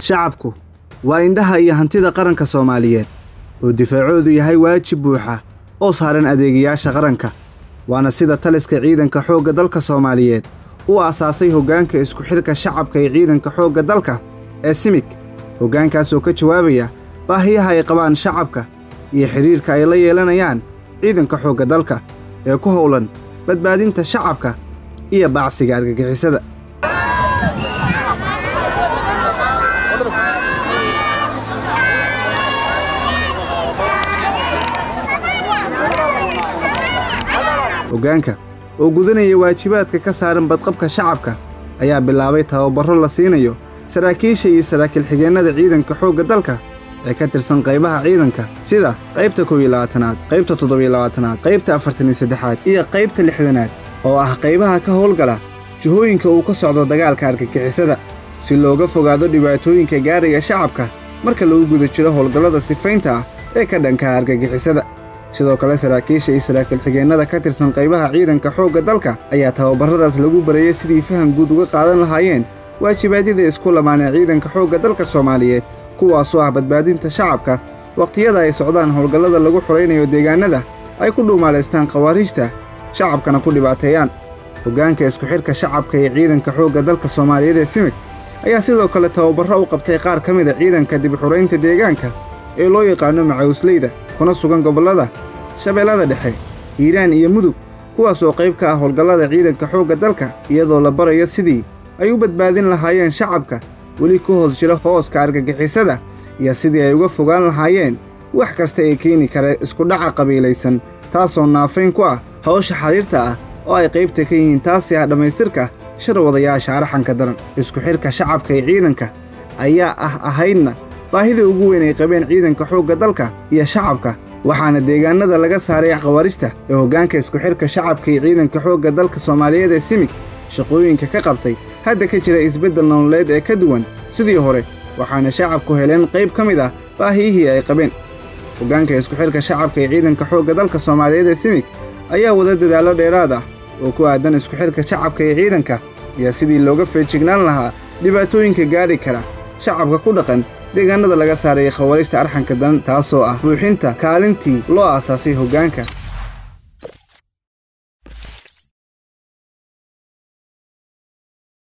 shacabku waa indhaha iyo hantida qaranka soomaaliyeed oo difaacoodu yahay waajib buuxa oo saaran adeegayaasha qaranka waana sida taliska ciidanka xoogga dalka soomaaliyeed u aasaasay hoggaanka isku xidhka shacabka ee ciidanka xoogga dalka ee simig hoggaankaas oo ka jawaabaya baahiyaha ay qabaan shacabka iyo xidhiirka ay la yeelanayaan ciidanka xoogga dalka ee ku howlan badbaadinta shacabka iyo bacsiga argagixisada hoggaanka oo gudanaya waajibaadka ka saaran badqabka shacabka ayaa bilaabay tababarro la siinayo saraakiisha iyo saraakiil xigeennada ciidanka xoogga dalka ee ka tirsan qaybaha ciidanka sida qaybta kow iyo labaatanaad qaybta toddobiyo labaatanaad qaybta afartan iyo saddexaad iyo qaybta lixdanaad oo ah qaybaha ka howlgala jihooyinka uu ka socdo dagaalka argagixisada si looga fogaado dhibaatooyinka gaaraya shacabka marka lagu guda jiro howlgallada sifaynta ah ee ka dhanka argagixisada sidoo kale saraakiisha iyo saraakiil xigeennada ka tirsan qaybaha ciidanka xoogga dalka ayaa tababarradaas lagu barayay sidii faham guud uga qaadan lahaayeen waajibaadyada isku lamaanee ciidanka xoogga dalka soomaaliyeed kuwaasoo ah badbaadinta shacabka wakhtiyada ay socdaan howlgallada lagu xoraynayo deegaannada ay ku dhuumaalaystaan khawaariijta shacabkana ku dhibaateeyaan hoggaanka isku xidhka shacabka ee ciidanka xoogga dalka soomaaliyeed ee simig ayaa sidoo kale tababarro u qabtay qaar ka mida ciidanka dibxuraynta deegaanka ee loo yaqaano macawsleyda kuna sugan gobollada shabeellada dhexe hiiraan iyo mudug kuwaas oo qayb ka ah howlgallada ciidanka xoogga dalka iyadoo la barayo sidii ay u badbaadin lahaayeen shacabka weli ku hoos jira hooska argagixisada iyo sidii ay uga fogaan lahaayeen wax kasta ee keeni kara iskudhaca qabiilaysan taasoo naafayn ku ah hawsha xariirta ah oo ay qaybta ka yihiin taasi ah dhammaystirka sharwadayaasha arxanka daran isku xidhka shacabka ee ciidanka ayaa ah ahaydna baahida ugu weyn ay qabeen ciidanka xoogga dalka iyo shacabka waxaana deegaannada laga saaray khawaarista ee hoggaanka isku xidhka shacabka iyo ciidanka xoogga dalka soomaaliyeed ee simig shaqooyinka ka qabtay hadda ka jira isbeddel nololeed ee ka duwan sidii hore waxaana shacabku heleen qayb ka mid ah baahiyihii ay qabeen hoggaanka isku xidhka shacabka ee ciidanka xoogga dalka soomaaliyeed ee simig ayaa wada dadaallo dheeraad ah oo ku aadan isku xidhka shacabka ee ciidanka iyo sidii looga feejignaan lahaa dhibaatooyinka gaadhi kara shacabka ku dhaqan deegaannada laga saaraya khawaarista arxanka daran taasoo ah buuxinta kaalintii loo aasaasay hoggaanka